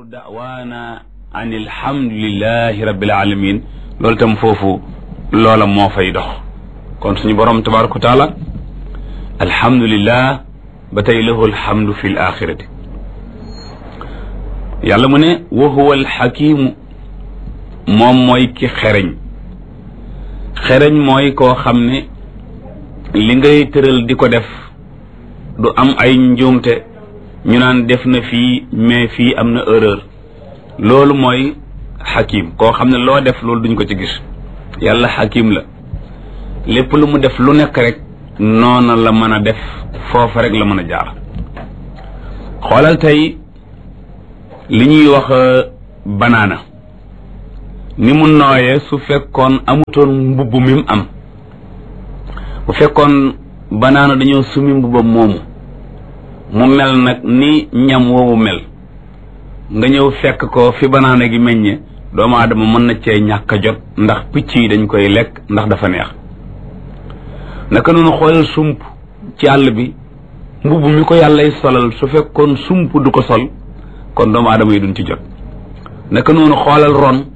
daawaana an alhamdulillahi rabbil alamin loolu tam foofu loola moo fay dox kon suñu borom tabaraka wa taala alhamdulillah ba tey lahu alhamdu fi l axirati yàlla mu ne wa huwa alxakimu moom mooy ki xereñ xereñ mooy koo xam ne li ngay tëral di ko def du am ay njuumte ñu naan def na fii mais fii am na erreur loolu mooy xakim koo xam ne loo def loolu duñ ko ci gis yàlla xakim la lépp lu mu def lu nekk rek noona la mën a def foofa rek la mën a jaar xoolal tey li ñuy wax banaana ni mu nooyee su fekkoon amutoon mbubb mi mu am bu fekkoon banaana dañoo sumi mbubbam moomu mu mel nag ni ñam woowu mel nga ñëw fekk ko fi banaana gi meññe doomu aadama mën na cee ñàkk a jot ndax picc yi dañ koy lekk ndax dafa neex naka noonu xoolal sump ci àll bi mbubb mi ko yàllay solal su fekkoon sump du ko sol kon doomu aadama yi duñ ci jot naka noonu xoolal ron